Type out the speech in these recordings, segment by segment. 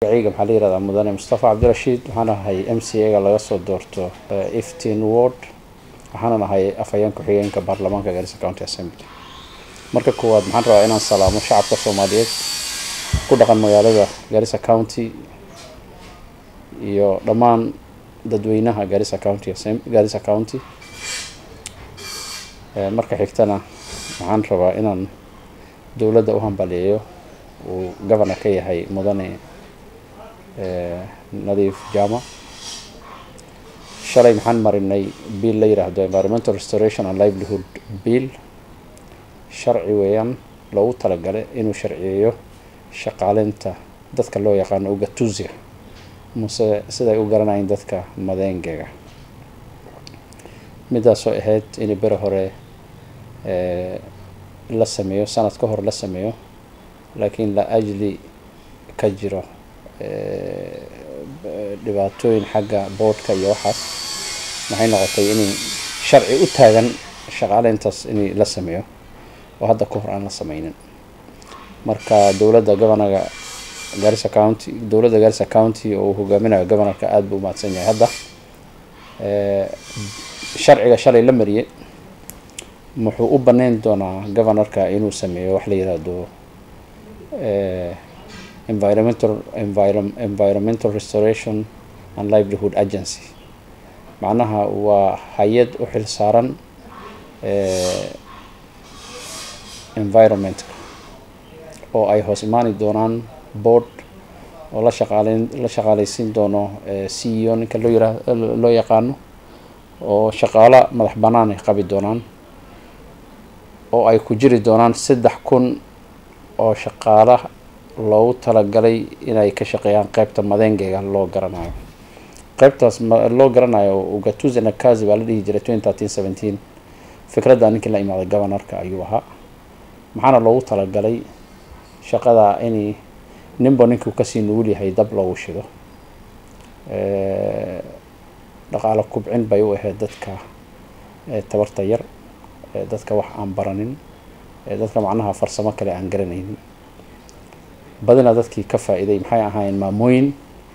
magacayga maxaa la yihahdaa mudane mustafa cabdirashiid waxaan ahay m c a ga laga soo doorto iftin ward waxaana nahay afhayeen ku-xigeenka baarlamaanka garissa county assembly marka koowaad maxaan rabaa inaan salaamo shacabka soomaaliyeed ku dhaqan magaalada garissa county iyo dhammaan dadweynaha garissa county garissa county marka xigtana waxaan rabaa inaan dowladda u hambaliyeeyo uu governor ka yahay mudane nadiif jama shalay maxaan marinay bill la yiraahdo environmental restoration and livelihood bill sharci weeyaan loogu talagalay inuu sharciyeeyo shaqaaleynta dadka loo yaqaano ugatusia muse siday u garanayeen dadka madeengega midaasoo ahayd in bere hore la sameeyo sanad ka hor la sameeyo laakiin la ajli ka jiro dhibaatooyin xagga boodhka iyo waxaas maxay noqotay inay sharci u taagan shaqaaleyntaas in la sameeyo oo hadda ka hor aan la sameynin marka dowladda governaga garissa county dowladda garissa county oo uu hogaaminayo governorka aada buu umahadsan yahay hadda sharciga shalay la mariyay wuxuu u baneyn doonaa governorka inuu sameeyo wax la yiraahdo environmental environmental restoration and livelihood agency macnaha waa hay-ad u xil saaran environmentka oo ay hoos imaani doonaan board oo la shaqaaleyn la shaqaaleysiin doono c e o ninka loo yira loo yaqaano oo shaqaalo madax bannaan ay qabi doonaan oo ay ku jiri doonaan saddex kun oo shaqaala loogu talagalay inay ka shaqeeyaan qeybta madeengega loo garanayo qeybtaas loo garanayo ugatuza nakazi baa la dhihi jiray twenty thirteen seventeen fikradda ninkii la imaaday governorka ayuu ahaa maxaana loogu talagalay shaqada in ninba ninkuu kasii nugul yahay dab loogu shido dhaqaalo kubcin bay u ahayd dadka tabarta yar dadka wax aan baranin dadka macnaha farsamo kale aan garanaynin badina dadkii ka faa-iiday maxay ahaayeen maamooyin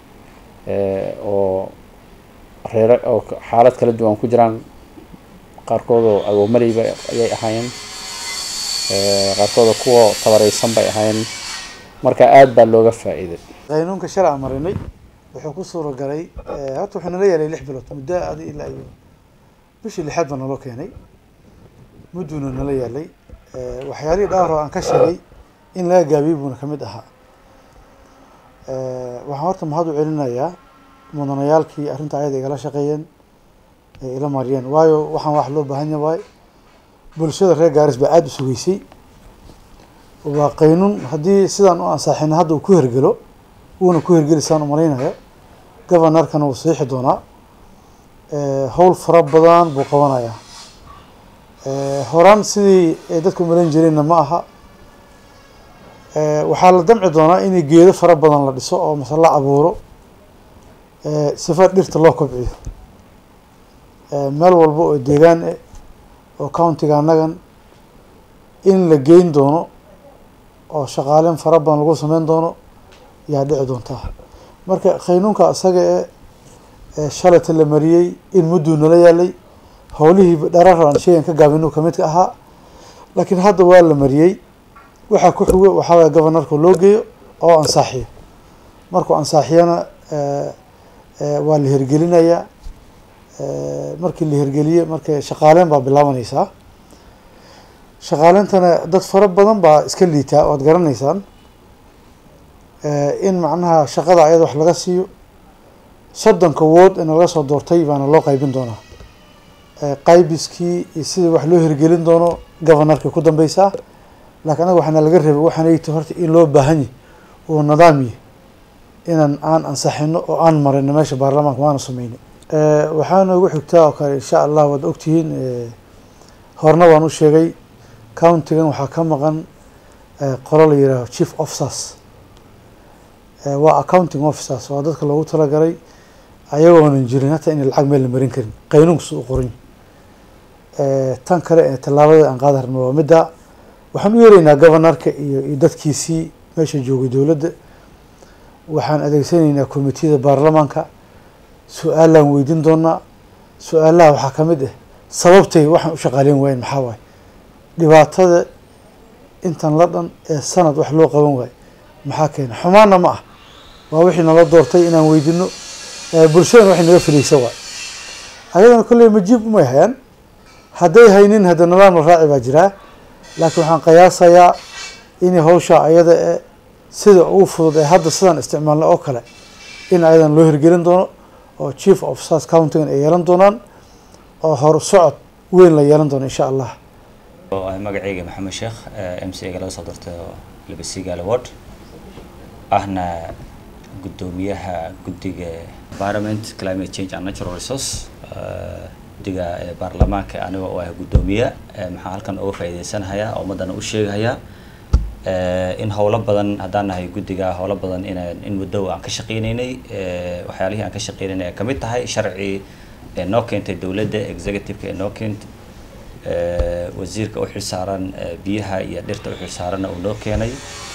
oo reere oo xaalad kala duwan ku jiraan qaarkood oo agoomaleyba ayay ahaayeen qaarkood oo kuwa tabareysan bay ahaayeen marka aada baa looga faa-iiday qaynuunka shalay aan marinay wuxuu ku suura galay horta wuxuu nala yeelay lix bilood muddo adi ilaa iyo bishii lixaad baa naloo keenay mudduuna nala yeelay waxyaalihii dhowr oo aan ka sheegay in laga gaabiyey buuna kamid ahaa waxaan horta mahad u celinayaa mudanayaalkii arrinta ayada igala shaqeeyeen ee ila mariyeen waayo waxaan wax loo baahan yahay bulshada reer gaaris baa aada u sugeysay waa qaynuun haddii sidaan u ansaaxina hadda uu ku hergelo wuuna ku hergelisaan umalaynaya governorkana wuu saxiixi doonaa howl fara badan buu qabanayaa horaan sidii ay dadku umalayn jireenna ma aha waxaa la damci doonaa in geedo fara badan la dhiso oo mase la abuuro sifa dhirta loo kobciyo meel walba oo deegaan eh oo countiga annagan in la geyn doono oo shaqaaleyn fara badan lagu sameyn doono yaa dhici doontaa marka qaynuunka isaga e shalayta la mariyey in mudduu nala yaalay howlihii dharar aan sheegan ka gaabinu kamid ka ahaa laakiin hadda waa la mariyey waxaa ku xigo waxaa waaya governorka loo geeyo oo ansaaxiyo markuu ansaaxiyana waa la hirgelinayaa markii la hirgeliye marka shaqaaleyn baa bilaabanaysaa shaqaaleyntana dad fara badan baa iska liitaa waad garanaysaan in macnaha shaqada ayada wax laga siiyo soddonka wood in laga soo doortay baana loo qaybin doonaa qaybiskii iyo sidii wax loo hirgelin doono governorka ku dambeysaa laakiin anaga waxaana laga rabay waxaanayta horta in loo baahan yahy oo nidaam yahy inaan aan ansaxino oo aan marino meesha baarlamaanka waana sameynay waxaa noogu xigtaa oo kale insha allah waad ogtihiin horna waan u sheegay countigan waxaa ka maqan qolo la yihaaho chief officers waa accounting officers waa dadka loogu talagalay ayagoonan jirin hataa inay lacag meel la marin karin qaynuunka si u qoran tan kale ee tallaabada aan qaada rabno waa midda waxaan u yeeraynaa governorka iyo iyo dadkiisii meesha joogay dowladda waxaan adeegsanaynaa komitiyada baarlamaanka su-aalaan weydiin doonaa su-aalaha waxaa ka mid ah sababtay waxaan u shaqaaleyn waayen maxaa waaye dhibaatada intan la dhan ee sanad wax loo qaban waayo maxaa keena xumaanna ma ah waa wixii nala doortay inaan weydino bulshadana waxay naga filaysa waay ayadana kolley majiib umay hayaan hadday haynin hadda nidaam la raaci baa jiraa laakiin waxaan qiyaasayaa inay hawshaa ayada ee sida ugu fudud ee hadda sidaan isticmaalna oo kale in ayadan loo hirgelin doono oo chief of sars countigan ay yeelan doonaan oo hor socod weyn la yeelan doono insha allah magaceyga maxamed sheekh m c ga laga soo doortay labasigaal award ahna guddoomiyaha guddiga environment climate change and natural resource guddiga baarlamaanka aniga oo ah guddoomiye maxaa halkan uga faa'iideysanahayaa oo ummaddana u sheegahayaa in howlo badan haddaan nahay guddiga howlo badan inaan in muddo aan ka shaqeyneynay waxyaalihii aan ka shaqeyneynay ay kamid tahay sharci ee noo keentay dowladda executive-ka ee noo keentay wasiirka u xilsaaran biyaha iyo dhirta u xilsaaranna uu noo keenay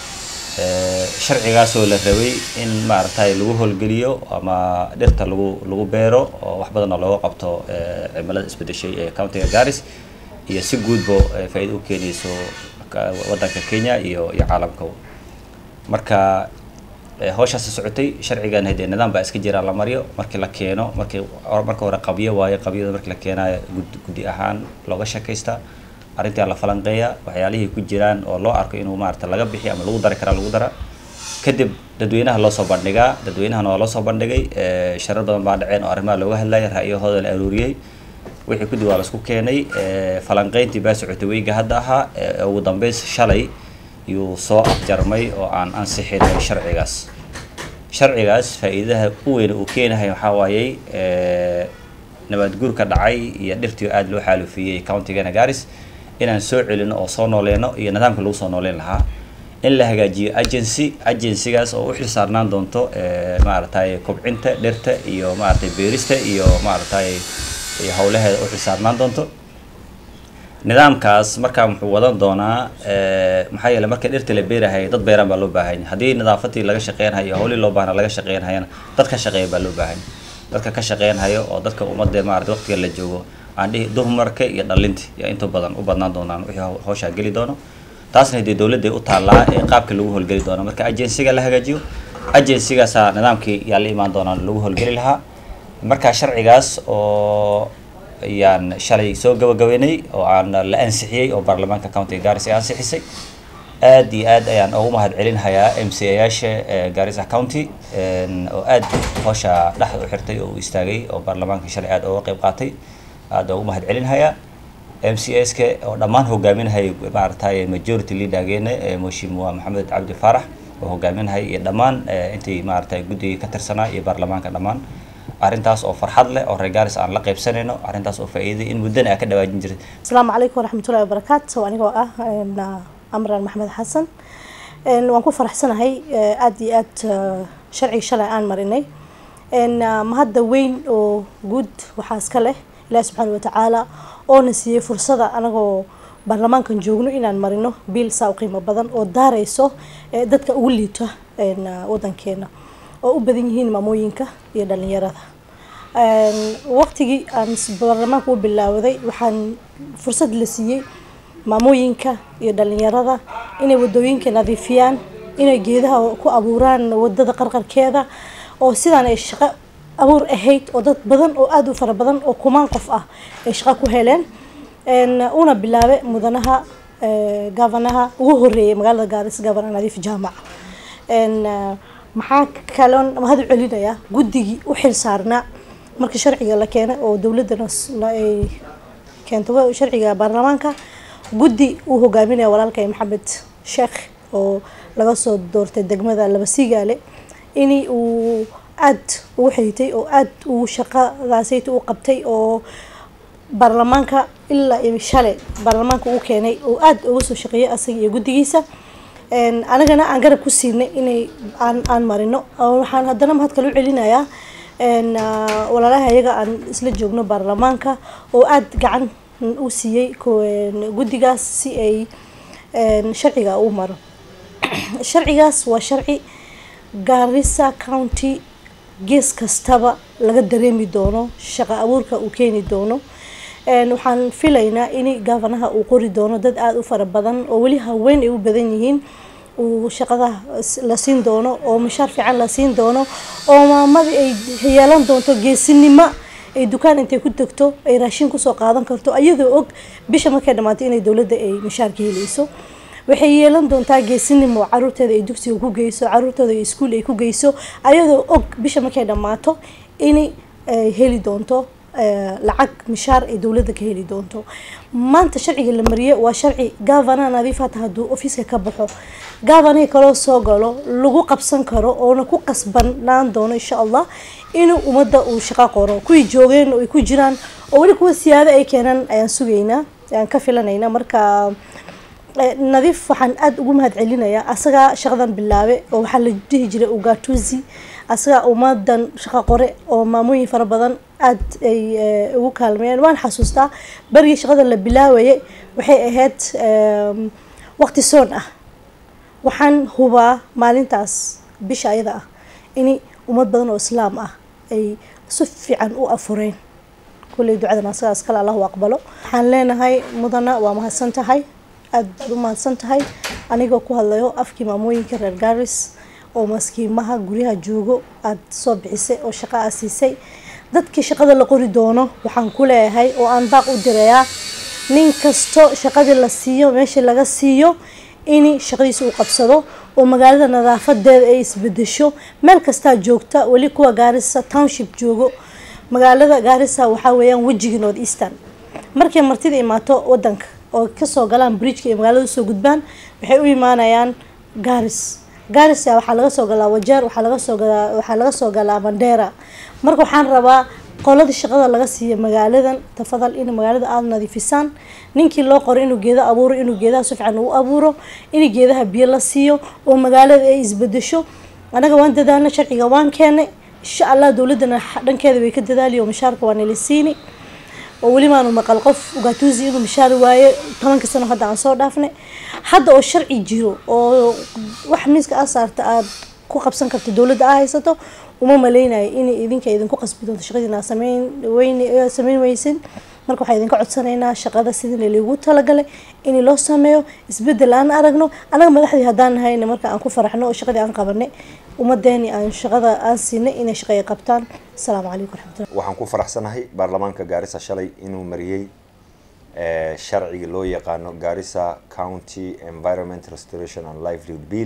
sharcigaasoo la rabay in maaragtay lagu howlgeliyo ama dhirta lagu lagu beero oo wax badan oo looga qabto cimilada isbedeshay ee countiga garis iyo si guudba faa-iida u keenayso waddanka kenya iyo iyo caalamka marka hawshaasi socotay sharcigan hadee nidaam baa iska jiraa la maryo markii la keeno markii marka hore qabyo waayo qabyada markii la keenayo guddi ahaan looga shakaysta arrintaa la falanqeeya waxyaalihii ku jiraan oo loo arko inuu maarata laga bixi ama lagu dari karaa lagu dara kadib dadweynaha loo soo bandhigaa dadweynahana waa loo soo bandhigay sharar badan baa dhaceen oo arrimaha looga hadlaya ra'yahooda la aruuriyey wixii kudib waa laisku keenay falanqeyntii baa socotay weyga hadda ahaa ugu dambeys shalay yuu soo afjarmay oo aan ansixinay sharcigaas sharcigaas faa-iidaha u weyn uu keenahay waxaa waayey nabaad guurka dhacay iyo dhirtii aada loo xaalufiyey countigana garis inaan soo celino oo soo nooleyno iyo nidaamka lagu soo nooleyn lahaa in la hagaajiyo agency agencygaas oo u xil saarnaan doonto maaragtay kobcinta dhirta iyo maaragtay beerista iyo maaragtay iyo howlaheeda u xil saarnaan doonto nidaamkaas markaa muxuu wadan doonaa maxaa yeele marka dhirta la beerahay dad beeraan baa loo baahanya haddii nadaafatii laga shaqeynhayo howlii loo baahna laga shaqeynhayana dad ka shaqeeya baa loo baahanya dadka ka shaqeynhayo oo dadka ummadda maarata waqtiga la joogo aan dhihi dumarka iyo dhalinta yaa inta badan u badnaan doonaan wixii hawshaa geli doono taasna hadee dowladda u taallaa ee qaabka lagu howlgeli doono marka agencyga la hagaajiyo agencygaasaa nidaamkii yaa la imaan doonaan lagu howlgeli lahaa marka sharcigaas oo ayaan shalay soo gabagabeynay oo aan la ansixiyey oo baarlamaanka countiga garis ay ansixisay aad iyo aad ayaan ugu mahad celinhayaa m c ayaasha garissa county oo aad howsha dhexda u xirtay oo u istaagay oo baarlamaanka shalay aad uga qeyb qaatay aad ugu mahad celinhayaa m c s ka oo dhammaan hogaaminhay maaragtay majority leadergeena mheshimiwa maxamed cabdi faarax oo hogaaminhay iyo dhammaan intii maaragtay guddiga ka tirsanaa iyo baarlamaanka dhammaan arrintaas oo farxad leh oo reer garis aan la qaybsanayno arrintaas oo faa'iiday in muddana aa ka dhawaajin jiray asalaamu calaykum waraxmatullahi wabarakaatu anigoo ah amran maxmed xasan waan ku faraxsanahay aad iyo aad sharciga shalay aan marinay mahadda weyn oo guud waxaa iska leh ilaahi subxaana watacaala oona siiyey fursada anagoo baarlamaankan joogno inaan marino biil saa u qiimo badan oo daarayso dadka ugu liito wadankeena oo u badan yihiin maamooyinka iyo dhalinyarada waqtigii aan baarlamaanka u bilaawaday waxaan fursad la siiyey maamooyinka iyo dhalinyarada inay wadooyinka nadiifiyaan inay geedaha ku abuuraan wadada qarqarkeeda oo sidaan ay shaqo abuur ahayd oo dad badan oo aada u fara badan oo kumaan qof ah ay shaqo ku heleen una bilaabe mudanaha gavanaha ugu horeeyay magaalada gaaris gavana nadiif jaamac maxaa kaloon mahad u celinayaa guddigii u xil saarnaa marka sharciga la keenay oo dowladana ay keentay sharciga baarlamaanka guddi uu hogaaminaya walaalkay maxamed sheekh oo laga soo doortay degmada labasigaale in uu aad ugu xigtay oo aad uu shaqadaasayta u qabtay oo baarlamaanka ilaa iyo shalay baarlamaanka uu keenay oo aad uga soo shaqeeyay asaga iyo guddigiisa anagana aan garab ku siinay inay aan aan marino waxaan haddana mahad kale u celinayaa walaalaha iyaga aan isla joogno baarlamaanka oo aad gacan u siiyey guddigaas si ay sharciga u maro sharcigaas waa sharci garissa county gees kastaba laga dareemi doono shaqo abuurka uu keeni doono waxaan filaynaa in gavanaha uu qori doono dad aada u fara badan oo weli haween ay u badan yihiin uu shaqada la siin doono oo mushaar fiican la siin doono oo maamadii ay yeelan doonto geesinimo ay dukaan intay ku tagto ay raashin kusoo qaadan karto ayadoo og bisha markay dhammaatay inay dowladda ay mushaarka helayso waxay yeelan doontaa geesinimo caruurteeda ay dugsiga ku geyso caruurtooda ay iskuul ay ku geyso ayadoo og bisha markay dhammaato inay heli doonto lacag mishaar ay dowladda ka heli doonto maanta sharciga la mariye waa sharci gavana nadiif hata hadduu ofiiska ka baxo gavanihii kaloo soo galo lagu qabsan karo oona ku qasbanaan doono insha allah inuu ummadda uu shaqo qoro kuwii joogeen oo ay ku jiraan oo weli kuwa siyaado ay keenaan ayaan sugaynaa ayaan ka filanaynaa marka nadiif waxaan aada ugu mahad celinayaa asagaa shaqadan bilaabe oo waxaa la dhihi jiray ugatuzi asagaa ummadan shaqo qore oo maamooyin fara badan aada ay ugu kaalmeeyeen waan xasuustaa berigii shaqada la bilaawayay waxay ahayd waqti soon ah waxaan hubaa maalintaas bisha ayada ah in ummad badan oo islaam ah ay si fiican u afureen kulley ducadan asagaas kale allahu aqbalo waxaan leenahay mudana waa mahadsan tahay aada baad u mahadsan tahay anigoo ku hadlayo afkii maamooyinka reer garis oo maskiimaha guryaha joogo aada soo bixisay oo shaqo aa siisay dadkii shaqada la qori doono waxaan ku leeyahay oo aan baaq u dirayaa nin kasto shaqadii la siiyo meeshii laga siiyo in shaqadiisa uu qabsado oo magaalada nadaafadeeda ay isbedesho meel kastaa joogta weli kuwa gaarisa township joogo magaalada gaarisa waxaa weeyaan wejigii north eastern markay martida imaato wadanka oo kasoo galaan bridgeka iyo magaalada usoo gudbaan waxay u imaanayaan garis garis waxaa laga soo galaa wajeer waxaa laga soo galaa waxaa laga soo galaa mandera marka waxaan rabaa qoladii shaqada laga siiya magaaladan tafadal in magaalada aada nadiifisaan ninkii loo qoro inuu geeda abuuro inuu geedaha si fiican u abuuro in geedaha biyo la siiyo oo magaalada ay isbedesho anaga waan dadaalna sharciga waan keenay insha allah dowladana dhankeeda way ka dadaali oo mishaarka waa nala siini oo weli maanu maqal qof ugatuzi inuu mishaari waaye tobanka sano hadda aan soo dhaafnay hadda oo sharci jiro oo wax miiska aa saarta aada ku qabsan karto dowladda aa haysato uma maleynayo inay idinka idinku qasbi doonto shaqadiina sameyn weyn sameyn weysin marka waxaa idinka codsanaynaa shaqada sidii lagu talagalay in loo sameeyo isbedel aan aragno anaga madaxdii haddaan nahayna marka aan ku faraxno oo shaqadii aan qabanay ummadeeni aan shaqada aan siinay inay shaqay qabtaan asalaamu calaykum waraxmatullah waxaan ku faraxsanahay baarlamaanka gaarisa shalay inuu mariyey sharciga loo yaqaano gaarisa county environment restoration and livelihood bill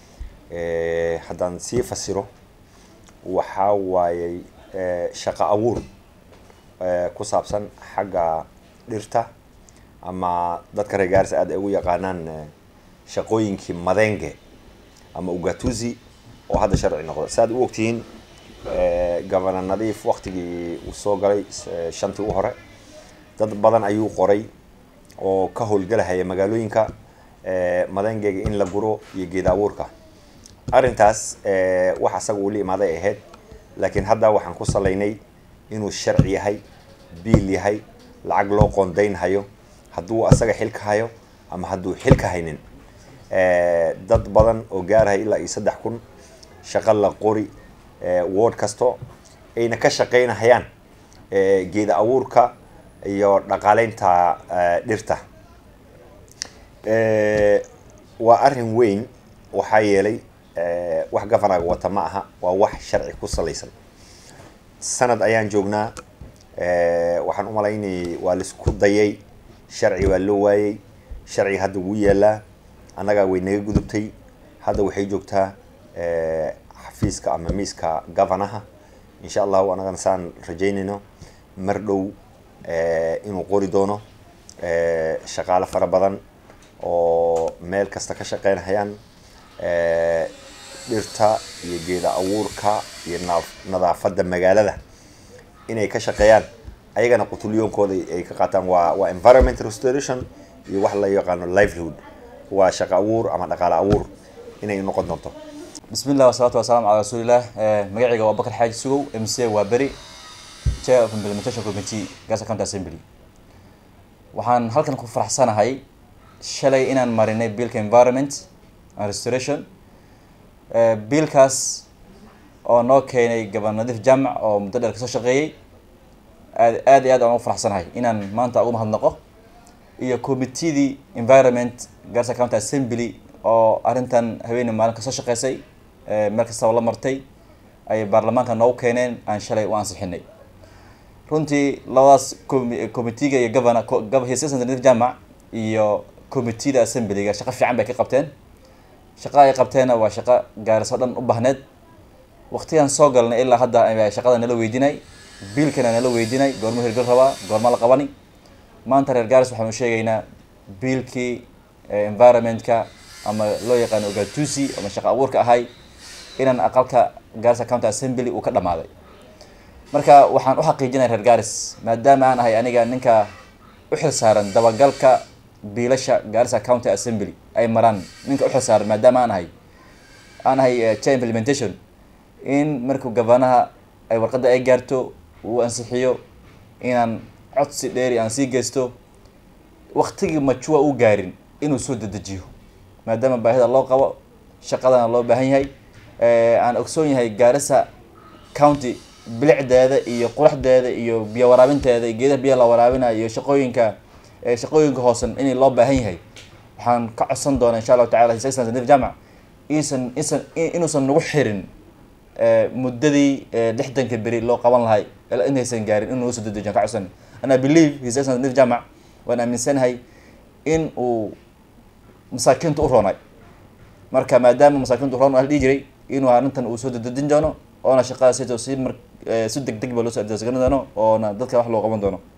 haddaan sii fasiro waxaa waayey shaqo abuur ku saabsan xagga dhirta ama dadka reer gaarisa aad ay ugu yaqaanaan shaqooyinkii madenge ama ugatuzi oo hadda sharci noqda saaad u ogtihiin governor nadiif waktigii uu soo galay shantii u hore dad badan ayuu qoray oo ka howlgelahaya magaalooyinka madengega in la guro iyo geeda abuurka arrintaas wax asaga uu la imaaday ahayd laakiin hadda waxaan ku salaynay inuu sharci yahay biil yahay lacag loo qoondaynhayo hadduu asaga xilka hayo ama hadduu xilka haynin dad badan oo gaarhay ilaa iyo saddex kun shaqo la qori ward kasto ayna ka shaqaynahayaan geeda abuurka iyo dhaqaaleynta dhirta waa arrin weyn waxaa yeelay wax governaga wata ma aha waa wax sharci ku salaysan sanad ayaan joognaa waxaan u malaynayay waa laisku dayay sharci waa loo waayey sharciga hadda wuu yaalaa annagaa way naga gudubtay hadda waxay joogtaa xafiiska ama miiska governaha insha allahu annagana saan rajaynayno mar dhow inuu qori doono shaqaale fara badan oo meel kasta ka shaqeynhayaan dhirta iyo geeda abuurka iyo nadaafadda magaalada inay ka shaqeeyaan ayagana qutulyoonkooda ay ka qaataan waa waa environment restoration iyo wax la yaqaano livelihood waa shaqo abuur ama dhaqaale abuur inay noqon doonto بسم الله والصلاة والسلام على رسول الله مقعيقة وبكر حاج سوو MC وابري Chair of Implementation Committee Gaza County Assembly waxaan halkan ku faraxsanahay shalay inaan marinay billka environment and restoration biilkaas oo noo keenay gaban nadiif jaamac oo muddo dheer kasoo shaqeeyey aad aad iyo aad aan ugu faraxsanahay inaan maanta ugu mahadnaqo iyo committeedii environment garsa county assembly oo arrintan haweeney maalin kasoo shaqeysay meel kastaba la martay ayay baarlamaanka noogu keeneen aan shalay u ansixinay runtii labadaas committeega iyo governor his excellency nadiif jaamac iyo committeeda assemblyga shaqo fiican bay ka qabteen shaqa ay qabteenna waa shaqo gaariso dhan u bahneed waqtigaan soo galnay ilaa hadda shaqada nala weydinay biilkana nala weydinay goormo hirgal rabaa goorma la qabani maanta reer gaaris waxaanu sheegaynaa biilkii environmentka ama loo yaqaano ogatusi ama shaqo abuurka ahay inaan aqalka garissa county assembly uu ka dhamaaday marka waxaan u xaqiijinaya reer garis maadaama aan ahay aniga ninka u xil saaran dabagalka biilasha garissa county assembly ay maraan ninka u xil saaran maadaama aan ahay aan ahay chair implementation in markuu gabanaha ay warqadda ay gaarto uu ansixiyo inaan codsi dheeri aan sii geysto waktigii majua u gaarin inuu soo dedejiyo maadaama baahida loo qabo shaqadana loo baahan yahay aan ogsoon yahay gaarisa county bilicdeeda iyo quraxdeeda iyo biyo waraabinteeda iyo geedaha biyaha la waraabinayo iyo shaqooyinka shaqooyinka hoosan in loo baahan yahay waxaan ka codsan doonaa insha allahu tacala his excellency nadiif jaamac iisan isan inuusan nagu xirin muddadii lixdanka beri loo qaban lahay intaysan gaarin inuu soo dedejiyo ka codsan and I believe his excellency nadiif jaamac waan aaminsanahay in uu masaakiinta u roonay marka maadaama masaakiinta u roon la dhihi jiray inuu arrintan uu soo dedejin doono oona shaqada si si mar si deg deg ba loo soo adeegsan doono oona dadka wax loo qaban doono